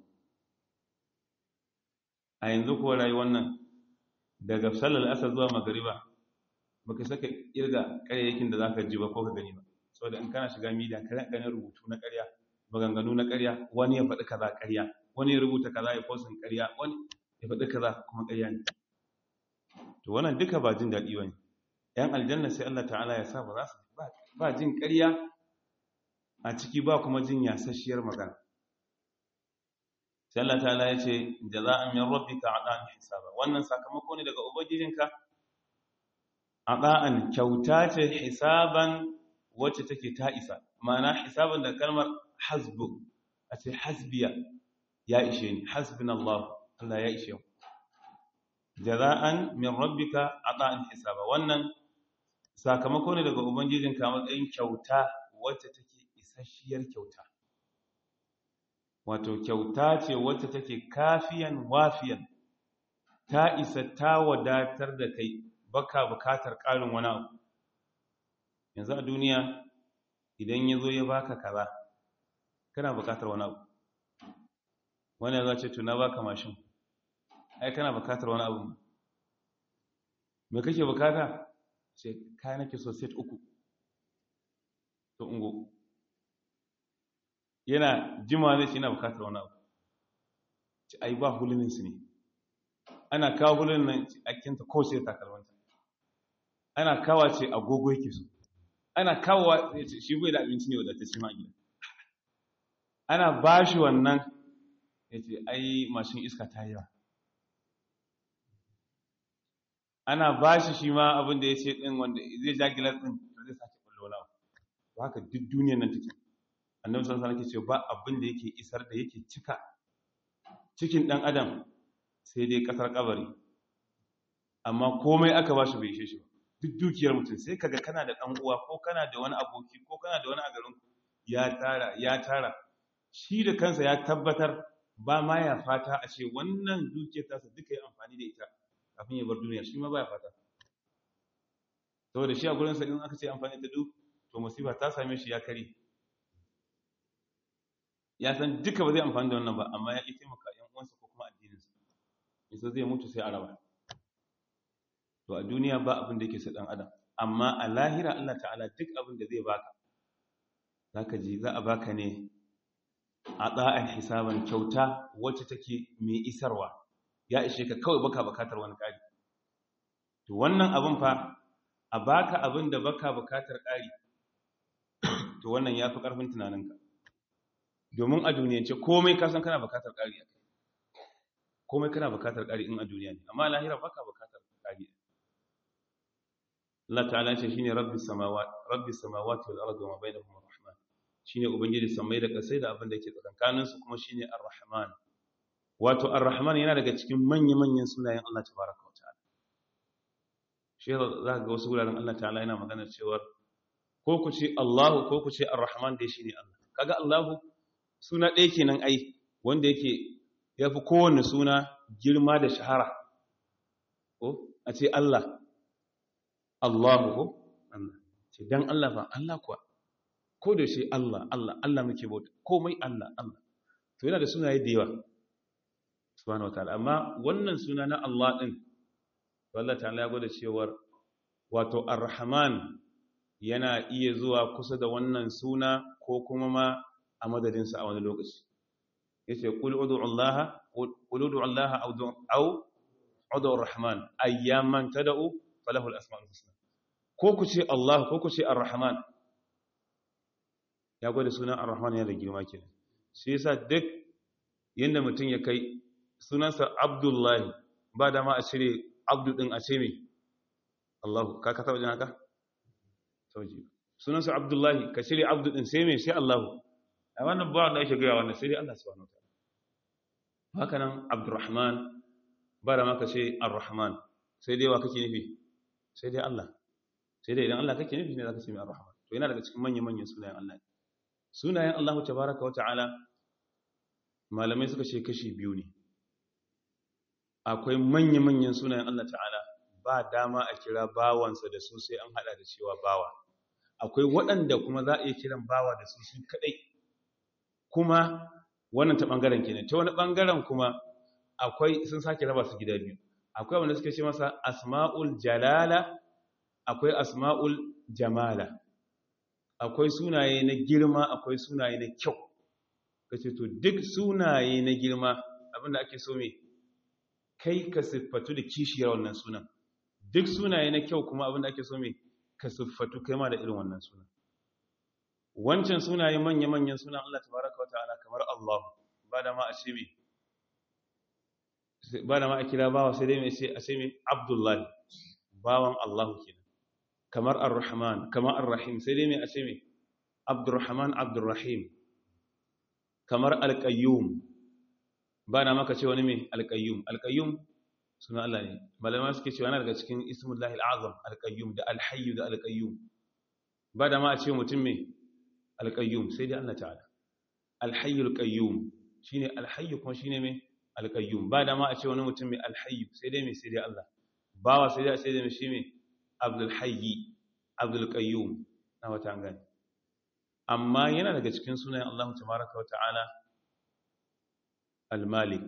a yanzu kuwa rayuwar nan daga salar asar zuwa magariba baka saka irga ƙaryakin da za ka ji ba ko ka gani ba saboda in kana shiga midiya ka ganin rubutu na ƙarya maganganu na ƙarya wani ya faɗi kaza ƙarya wani ya rubuta kaza ya fosin ƙarya wani ya faɗi kaza kuma ƙarya ne to wannan duka ba jin daɗi ba ne ‘yan aljanna sai Allah ta'ala ya sa ba za su ba jin ƙarya a ciki ba kuma jin yasasshiyar magana sai Allah ta'ala ya ce jaza'an min rabbika ata'an hisaba wannan sakamako ne daga ubangijinka ata'an kyauta ce hisaban wacce take ta isa ma'ana hisaban da kalmar hasbu a ce hasbiya ya ishe ni hasbunallahu Allah ya ishe mu jaza'an min rabbika ata'an hisaba wannan sakamako ne daga ubangijinka matsayin kyauta wacce take isasshiyar kyauta wato kyauta ce wacce take kafiyan wafiyan ta isa ta wadatar da kai baka bukatar ƙarin wani abu yanzu a duniya idan ya zo ya baka kaza kana bukatar wani abu wani ya zace tuna baka mashin ai kana bukatar wani abu me kake bukata ce kai nake so set uku to ungo yana jima zai ce yana bukatar wani abu ce ai ba hulunin su ne ana kawo hulunin nan a kinta ko sai takalmanta ana kawo ce agogo yake so ana kawo shi bai da abinci ne wadatacce ma gida ana ba shi wannan ya ce ai mashin iska ta yi yawa ana ba shi shi ma abin da ya ce ɗin wanda zai ja gilas ɗin da zai sake ɓullo na ba haka duk duniyar nan take annabi sallallahu alaihi wasallam ce ba abin da yake isar da yake cika cikin ɗan adam sai dai ƙasar kabari amma komai aka ba shi bai ishe shi ba duk dukiyar mutum sai kaga kana da ɗan uwa ko kana da wani aboki ko kana da wani a garin ya tara ya tara shi da kansa ya tabbatar ba ma ya fata a ce wannan dukiyar tasa duka yi amfani da ita kafin ya bar duniya shi ma ba ya fata saboda shi a gurinsa in aka ce amfani da duk to musiba ta same shi ya kare ya san duka ba zai amfani da wannan ba amma ya ƙi taimaka yan uwansa ko kuma addininsa isa zai mutu sai a raba to a duniya ba abin da yake sa dan adam amma a lahira Allah ta'ala duk abin da zai baka zaka ji za a baka ne a tsa'ar hisaban kyauta wacce take mai isarwa ya ishe ka kawai baka bukatar wani ƙari to wannan abin fa a baka abin da baka bukatar ƙari to wannan ya fi ƙarfin tunaninka domin a duniyance komai ka san kana bukatar ƙari a kai komai kana bukatar ƙari in a duniya ne amma lahira baka bukatar ƙari Allah ta'ala ce shine rabbis samawati rabbis samawati wal ardi wa ma bainahuma rahman shine ubangiji samai da kasai da abin da yake tsakankanin su kuma shine ar-rahman wato ar-rahman yana daga cikin manya-manyan sunayen Allah tabaraka wa ta'ala shi za ga wasu wuraren Allah ta'ala yana magana cewa ko ku ce Allahu ko ku ce ar-rahman dai shine Allah kaga Allahu suna ɗaya kenan ai wanda yake yafi kowanne suna girma da shahara ko a ce Allah Allahu ko Allah ce dan Allah fa Allah kuwa ko da shi Allah Allah Allah muke bauta komai Allah Allah to yana da sunaye da yawa subhanahu wataala amma wannan suna na Allah din Allah ta'ala ya gwada cewar wato ar-rahman yana iya zuwa kusa da wannan suna ko kuma ma a madadinsa a wani lokaci yace qul ud'u Allah qul ud'u Allah aw aw ud'u ar-rahman ayyaman tad'u falahu al-asma'ul husna ko ku ce Allah ko ku ce ar-rahman ya gwada sunan ar-rahman yana da girma kenan shi yasa duk yanda mutum ya kai sunansa abdullahi ba da ma a cire abdu din a ce me Allah ka ka taba jin haka sauji sunansa abdullahi ka cire abdu din sai me sai Allah a wannan ba wanda yake gaya wannan sai dai Allah subhanahu wa ta'ala haka nan abdurrahman ba da ma ka ce ar-rahman sai dai wa kake nufi sai dai Allah sai dai idan Allah kake nufi ne zaka ce mai ar-rahman to yana daga cikin manyan manyan sunayen Allah sunayen Allah tabaaraka wa ta'ala malamai suka ce kashi biyu ne akwai manyan manyan sunayen Allah ta'ala ba dama a kira bawansa da su sai an hada da cewa bawa akwai waɗanda kuma za a iya kiran bawa da su su kadai kuma wannan ta bangaren kenan ta wani bangaren kuma akwai sun sake raba su gida biyu akwai wanda suke ce masa asma'ul jalala akwai asma'ul jamala akwai sunaye na girma akwai sunaye na kyau kace to duk sunaye na girma abinda ake so me kai ka siffatu da kishiyar wannan sunan duk sunaye na kyau kuma abinda ake so me ka siffatu kai ma da irin wannan sunan wancan sunaye manya-manyan sunan Allah tabaraka wata'ala kamar Allah ba da ma a ce me ba da ma a kira bawa sai dai mai ce a ce me Abdullahi bawan Allah kenan kamar Ar-Rahman kamar Ar-Rahim sai dai mai a ce me Abdurrahman Abdurrahim kamar Al-Qayyum ba da maka ce wani me Al-Qayyum Al-Qayyum sunan Allah ne malama suke cewa yana daga cikin ismullahi al-azam Al-Qayyum da Al-Hayy da Al-Qayyum ba da ma a ce mutum me Al-Qayyum sai dai Allah ta'ala Al-Hayy Al-Qayyum shine Al-Hayy kuma shine me Al-Qayyum ba da ma a ce wani mutum me Al-Hayy sai dai me sai dai Allah bawa sai dai sai dai me shi me Abdul Hayy Abdul Qayyum na wata gani amma yana daga cikin sunayen Allah tabaraka wa ta'ala Al-Malik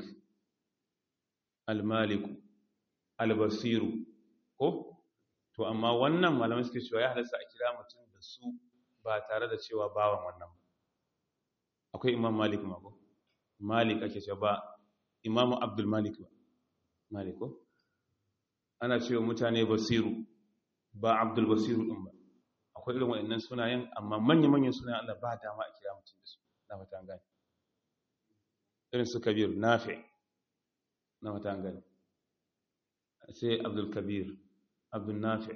Al-Malik Al-Basir ko to amma wannan malamai suke cewa ya halasta a kira mutum da su ba tare da cewa bawan wannan ba akwai Imam Malik ma ko Malik ake cewa ba Imam Abdul Malik ba Malik ko ana cewa mutane Basiru ba Abdul Basiru din ba akwai irin waɗannan sunayen amma manya-manyan sunayen Allah ba dama a kira mutum da su na fata an gani irin su Kabir Nafi na fata an gani sai Abdul Kabir Abdul Nafi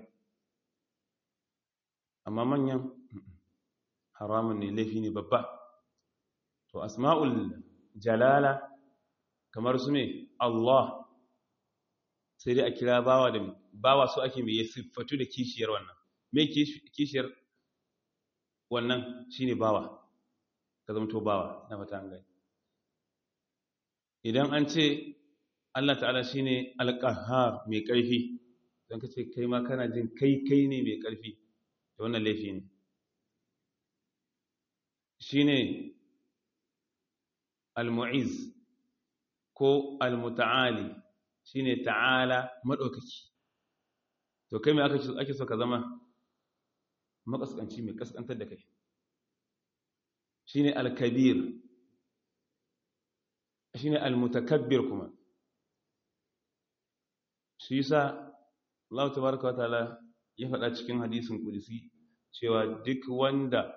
amma manyan haramun ne laifi ne babba to asma'ul jalala kamar su ne Allah sai dai a kira bawa da bawa su ake mai siffatu da kishiyar wannan me kishiyar wannan shine bawa ka zamto bawa na fata an gani idan an ce Allah ta'ala shine alqahhar mai ƙarfi don kace kai ma kana jin kai kai ne mai ƙarfi da wannan laifi ne shine al-mu'iz ko al-muta'ali shine ta'ala madaukaki to kai me aka ake so ka zama makaskanci mai kaskantar da kai shine al-kabir shine al-mutakabbir kuma shi yasa Allah tabaaraka wa ta'ala ya faɗa cikin hadisin kudusi cewa duk wanda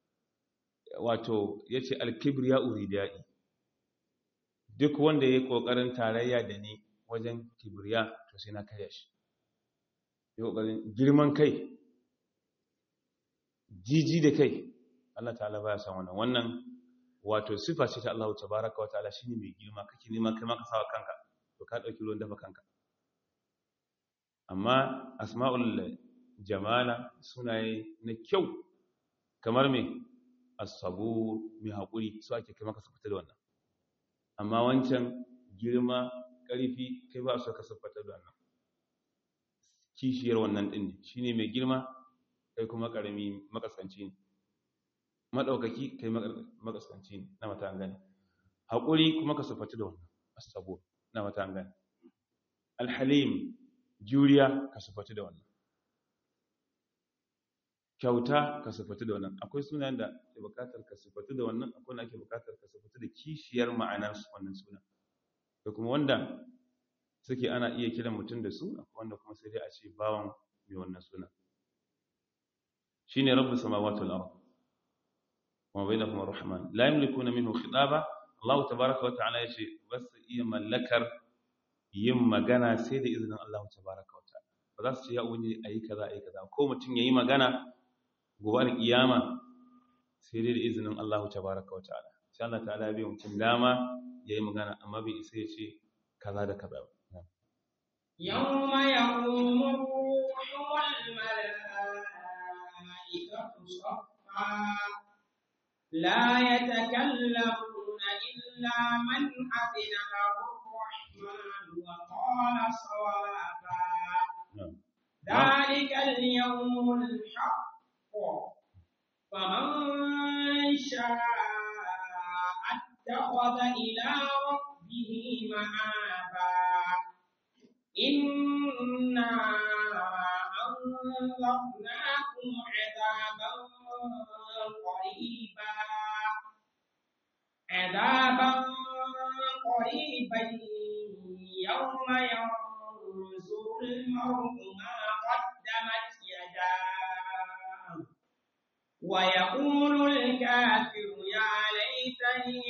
wato yace al-kibriya uridai duk wanda yayi kokarin tarayya da ni wajen kibriya to sai na karya shi yayi kokarin girman kai jiji da kai Allah ta'ala baya san wannan wannan wato sifa ce ta Allah tabaaraka wa ta'ala shine mai girma kake nema kai ma ka sawa kanka to ka dauki ruwan dafa kanka amma asma'ul jamala sunaye na kyau kamar me as-sabur mai hakuri su ake kai maka sifata da wannan amma wancan girma ƙarfi kai ba su ka sifata da wannan kishiyar wannan din ne shine mai girma kai kuma ƙarami makaskanci ne madaukaki kai makaskanci ne na mata gani hakuri kuma ka sifata da wannan as-sabur na mata gani al-halim juriya ka sufatu da wannan kyauta ka sifatu da wannan akwai sunayen da ke bukatar ka sifatu da wannan akwai wanda ake bukatar ka sifatu da kishiyar ma'anar wannan suna da kuma wanda suke ana iya kiran mutum da su akwai wanda kuma sai dai a ce bawan mai wannan suna shine rabbus samawati wal ard wa bainahuma rahman la yamlikuna minhu khitaba Allah tabaaraka wa ta'ala yace bas iya mallakar yin magana sai da izinin Allah tabaaraka wa ta'ala ba za su ce ya wani ayi kaza ayi kaza ko mutum yayi magana gobe kiyama sai dai da izinin Allah tabaaraka wa ta'ala sai Allah ta'ala ya bi mutum dama yayi magana amma bai isa ya ce kaza da kaza ba يوم يقوم الروح والملائكة صفا لا يتكلمون إلا من أذن له الرحمن وقال صوابا ذلك اليوم الحق فمن شاء اتخذ إلى ربه مآبا إنا أنذرناكم عذابا قريبا عذابا قريبا يوم ينظر المرء ما قدمت يداه ويقول الكافر يا ليتني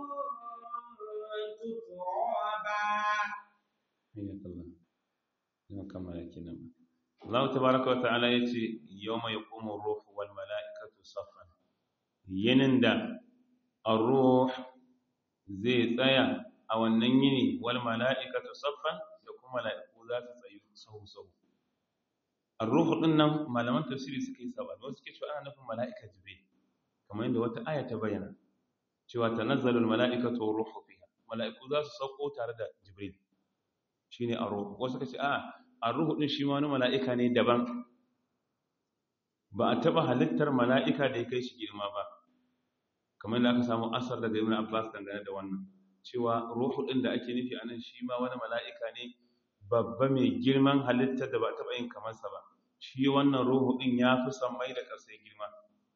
كنت ترابا حياك الله يوم كما يكينا الله تبارك وتعالى يتي يوم يقوم الروح والملائكة صفا ينندا الروح zai tsaya a wannan yini wal mala'ikatu saffan da kuma mala'iku za su tsayu sahu sahu ar-ruhu din nan malaman tafsiri suka yi sabani wasu suke cewa ana nufin mala'ika jibril kamar yadda wata aya ta bayyana cewa tanazzalul mala'ikatu war ruhu fiha mala'iku za su sauko tare da jibril shine ar-ruh wasu suka ce a ar-ruhu din shi ma wani mala'ika ne daban ba a taba halittar mala'ika da ya kai shi girma ba kamar da aka samu asar daga ibn abbas dangane da wannan cewa ruhu din da ake nufi anan shi ma wani mala'ika ne babba mai girman halittar da ba taba yin kamar sa ba shi wannan ruhu din ya fi sammai da ƙasai girma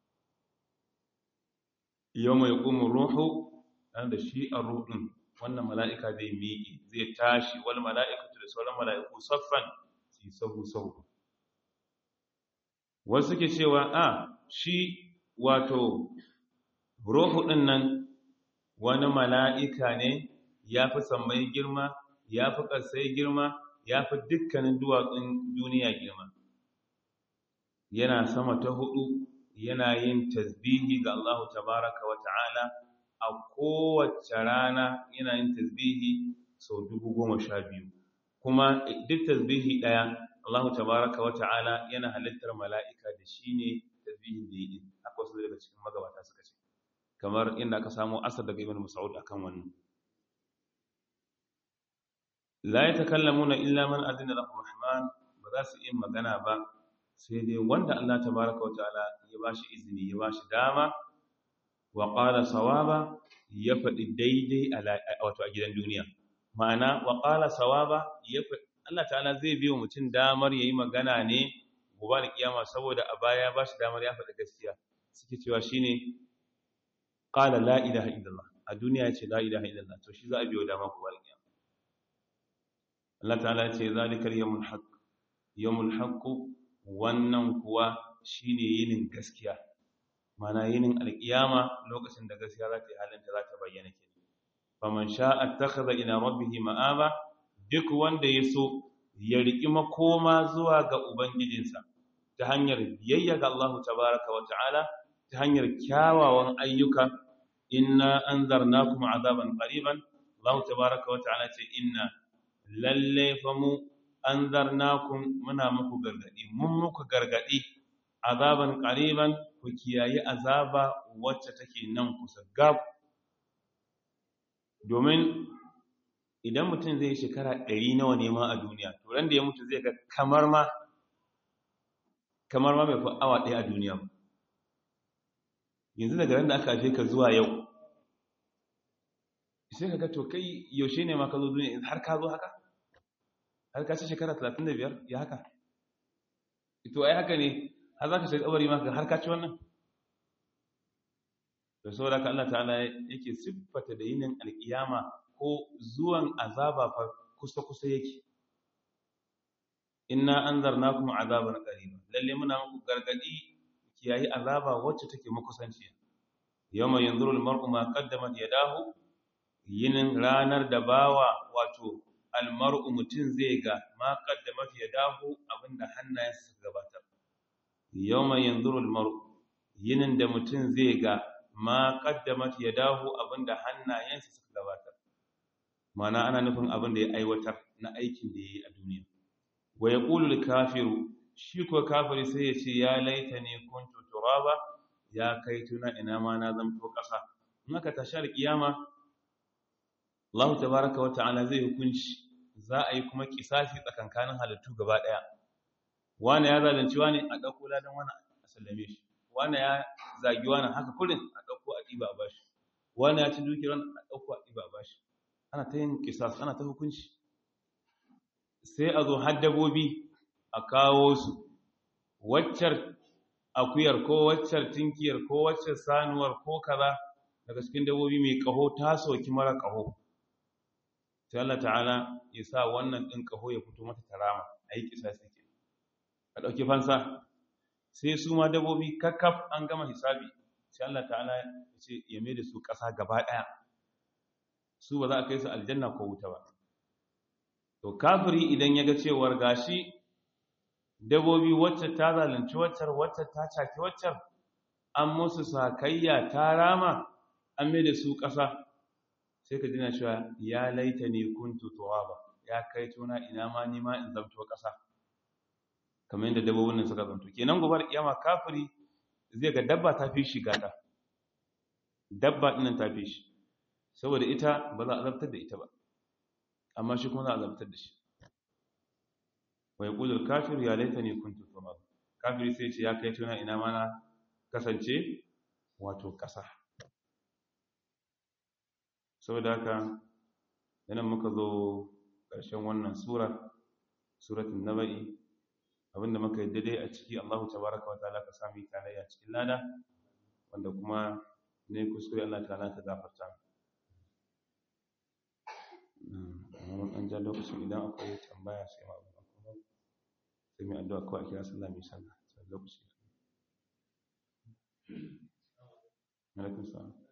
yau mai ƙumin ruhu dan da shi a ruhun wannan mala'ika zai miƙe zai tashi wal mala'ikatu da sauran mala'iku saffan su sahu sahu wasu ke cewa a shi wato ruhu ɗin nan wani mala'ika ne ya fi sammai girma ya fi ƙasai girma ya fi dukkanin duwatsun duniya girma yana sama ta hudu yana yin tasbihi ga Allah tabaraka wa ta'ala a kowace rana yana yin tasbihi sau dubu goma sha biyu kuma duk tasbihi ɗaya Allah tabaraka wa ta'ala yana halittar mala'ika da shi ne tasbihin da yi haka wasu daga cikin magabata suka ce kamar inda aka samu asar daga ibn mas'ud akan wannan la yatakallamuna illa man adina lahu rahman ba za su yi magana ba sai dai wanda Allah tabaraka wataala ya bashi izini ya bashi dama wa qala sawaba ya faɗi daidai a wato a gidan duniya ma'ana wa qala sawaba ya faɗi Allah ta'ala zai biyo mutum damar yayi magana ne gobe da kiyama saboda a baya ya bashi damar ya faɗi gaskiya suke cewa shine qala la ilaha illallah a duniya yace la ilaha illallah to shi za a biyo dama gobe da kiyama Allah ta'ala yace zalikal yawmul haqq yawmul haqq wannan kuwa shine yinin gaskiya mana yinin alkiyama lokacin da gaskiya za ta yi halinta za ta bayyana ke faman sha'a takhadha ila rabbihi ma'aba duk wanda ya so ya riki makoma zuwa ga ubangijinsa ta hanyar biyayya ga Allah tabaaraka wa ta'ala ta hanyar kyawawan ayyuka inna anzarnakum azaban qariban Allah tabaaraka wa ta'ala ce inna lalle fa mu an zarnakun muna muku gargadi mun muku gargadi azaban qariban ku kiyaye azaba wacce take nan kusa gab domin idan mutum zai shekara ɗari nawa ne ma a duniya to ran da ya mutu zai ga kamar ma kamar ma bai fi awa ɗaya a duniya ba yanzu daga ran da aka haife ka zuwa yau sai ka ga to kai yaushe ne ma ka zo duniya har ka zo haka har ka ci shekara 35 ya haka ito ai haka ne har za ka shiga kabari ma har ka ci wannan da saboda ka Allah ta'ala yake siffata da yinin alkiyama ko zuwan azaba fa kusa kusa yake inna anzarnakum azaban qariba lalle muna muku gargadi kiyayi azaba wacce take makusanciya yawma yanzuru almar'u ma qaddamat yadahu yinin ranar da bawa wato almar'u mutun zai ga ma qaddamat yadahu abinda hannayensa suka gabatar yawma yanzuru almar'u yinin da mutun zai ga ma qaddamat yadahu abinda hannayensa suka gabatar mana ana nufin abinda ya aiwatar na aikin da yayi a duniya wa yaqulu al-kafiru shi ko kafiri sai ya ce ya laitani kuntu turaba ya kai tuna ina ma na zamto kasa in aka tashar kiyama Allah tabaaraka wa ta'ala zai hukunci za a yi kuma kisasi tsakankanin halittu gaba daya wani ya zalunci wani a dauko ladan wani a sallame shi wani ya zagi wani haka kurin a dauko a diba a bashi wani ya ci dukiyar wani a dauko a diba a bashi ana ta yin kisas ana ta hukunci sai a zo har dabobi a kawo su waccar akuyar ko waccar tinkiyar ko waccar sanuwar ko kaza daga cikin dabobi mai kaho ta soki mara kaho sai Allah ta'ala ya sa wannan din kaho ya fito mata tarama a yi kisasi ke a ɗauki fansa sai su ma dabobi kakkaf an gama hisabi sai Allah ta'ala ya ce ya mai da su ƙasa gaba ɗaya su ba za a kai su aljanna ko wuta ba to kafiri idan ya ga cewar gashi dabobi wacce ta zalunci waccar wacce ta caki waccar an musu sakayya ta rama an mai da su ƙasa sai ka jina cewa ya laita ne kuntu turaba ya kai tuna ina ma ni ma in zamto ƙasa kamar yadda dabbobin nan suka zamto kenan gobar kiyama kafiri zai ga dabba ta fi shi gata dabba ɗinnan ta fi shi saboda ita ba za a zartar da ita ba amma shi kuma za a zartar da shi wa yaqulu al-kafir ya laitani kuntu turab kafiri sai ce ya kai tuna ina ma na kasance wato ƙasa saboda haka yanan muka zo ƙarshen wannan sura suratul naba'i abinda muka yi daidai a ciki Allahu tabaraka wa ta'ala ka sami tarayya cikin lada wanda kuma ne kuskure Allah ta'ala ta gafarta mu an ja lokacin idan akwai tambaya sai ma sai mai addu'a kawai kira sallah mai sallah sai lokaci alaikum salam